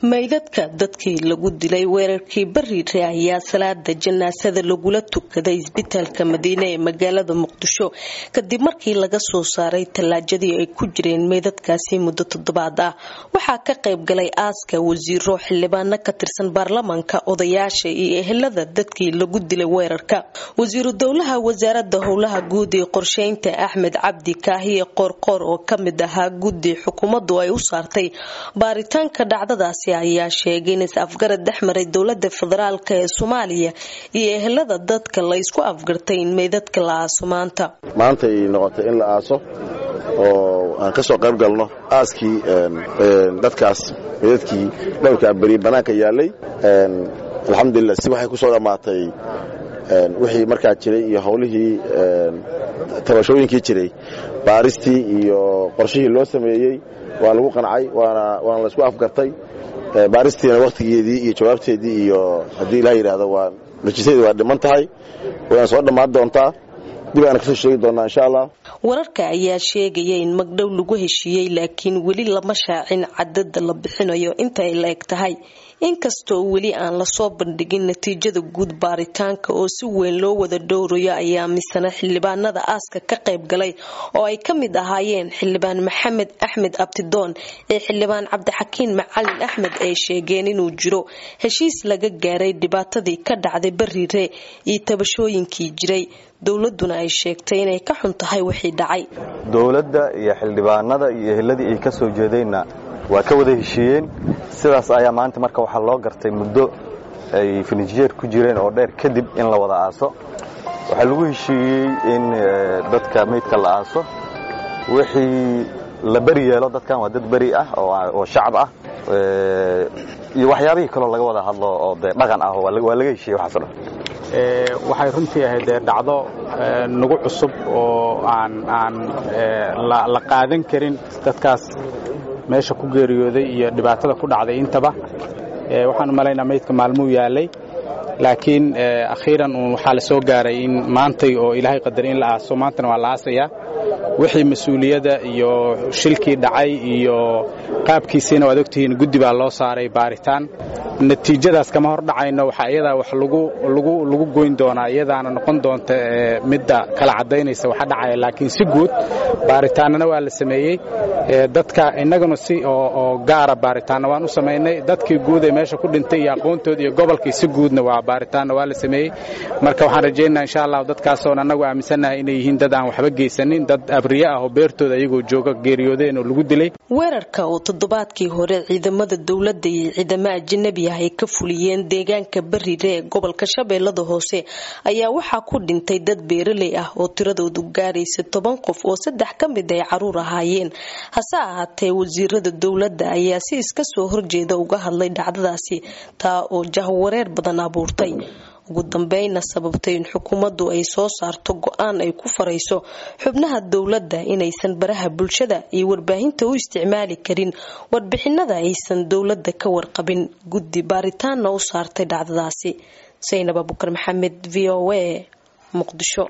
meydadka dadkii lagu dilay weerarkii bariire ayaa salaada janaasada lagula tukaday isbitaalka madiine ee magaalada muqdisho kadib markii laga soo saaray tallaajadii ay ku jireen meydadkaasi muddo toddobaad ah waxaa ka qayb galay aaska wasiiro xildhibaano ka tirsan baarlamaanka odayaasha iyo ehelada dadkii lagu dilay weerarka wasiiru dowlaha wasaarada howlaha guud ee qorsheynta axmed cabdi kaahiye qoorqoor oo kamid ahaa guddi xukuumaddu ay u saartay baaritaanka dhacdadaasi ayaa sheegay in is-afgarad dhex maray dowlada federaalk ee soomaaliya iyo ehelada dadka la ysku afgartay in meydadka la aaso maanta maanta ay noqotay in la aaso oo aan ka soo qayb galno aaskii dadkaas meydadkii dhowrka beri bannaanka yaallay alxamdulilah si waxay ku soo dhammaatay wixii markaa jiray iyo howlihii tabashooyinkii jiray baaristii iyo qorshihii loo sameeyey waa lagu qancay waana laysku afgartay baaristiina wakhtigeedii iyo jawaabteedii iyo haddii ilaha yidhaahdo waa najisadeedi waa dhiman tahay wayna soo dhammaan doontaa dib aana kasoo sheegi doonaa insha allah wararka ayaa sheegaya in magdhow lagu heshiiyey laakiin weli lama shaacin cadada la bixinayo inta ay la eg tahay inkastoo weli aan lasoo bandhigin natiijada guud baaritaanka oo si weyn loo wada dhowrayo ayaa misana xildhibaanada aaska ka qayb galay oo ay ka mid ahaayeen xildhibaan maxamed axmed abtidoon ee xildhibaan cabdixakiin macalin axmed ay sheegeen inuu jiro heshiis laga gaaray dhibaatadii ka dhacday bariire iyo tabashooyinkii jiray dowladuna ay sheegtay inay ka xun tahay wixii dhacay dowladda iyo xildhibaanada iyo eheladii ay ka soo jeedeenna waa ka wada heshiiyeen sidaas ayaa maanta marka waxaa loo gartay muddo ay finijeer ku jireen oo dheer kadib in la wada aaso waxaa lagu heshiiyey in dadka meydka la aaso wixii la beri yeelo dadkan waa dad beri ah oo shacab ah iyo waxyaabihii kaloo laga wada hadlo oo dee dhaqan ah waa laga heshiiyey waxaaso dhan waxay runtii ahayd dee dhacdo nagu cusub oo aan aan la qaadan karin dadkaas meesha ku geeriyooday iyo dhibaatada ku dhacday intaba waxaan u malaynaa maydka maalmuu yaalay laakiin akhiiran uun waxaa la soo gaaray in maantay oo ilaahay qadaray in la aaso maantana waa la aasayaa wixii mas-uuliyadda iyo shilkii dhacay iyo qaabkiisiina waad ogtihiin guddi baa loo saaray baaritaan natiijadaas kama hor dhacayno waxaa iyadaa wax lagu goyn doonaa iyadaana noqon doonta midda kala caddaynaysa waxa dhacaya laakiin si guud baaritaanana waa la sameeyey dadka innaguna si oo gaara baaritaanna waan u samaynay dadkii guud ee meesha ku dhintay iyo aqoontooda iyo gobolkii si guudna waa baaritaanna waa la sameeyey marka waxaan rajaynaa insha allah dadkaasoon annagu aaminsannahay inay yihiin dad aan waxba geysanin dad abriye ah oo beertooda ayagoo jooga geeriyoodeen oo lagu dilay weerarka oo toddobaadkii hore ciidamada dowladda iyo ciidamo ajanabi ah ay ka fuliyeen deegaanka bariire ee gobolka shabeellada hoose ayaa waxaa ku dhintay dad beeraley ah oo tiradoodu gaaraysa toban qof oo saddex ka mid ay caruur ahaayeen hase ahaatee wasiirada dowladda ayaa si iska soo horjeeda uga hadlay dhacdadaasi taa oo jahwareer badan abuurtay ugu dambeyna sababtay in xukuumaddu ay soo saarto go-aan ay ku farayso xubnaha dowladda inaysan baraha bulshada iyo warbaahinta u isticmaali karin warbixinada aysan dowladda ka warqabin guddi baaritaanna u saartay dhacdadaasi saynab abukar maxamed v o a muqdisho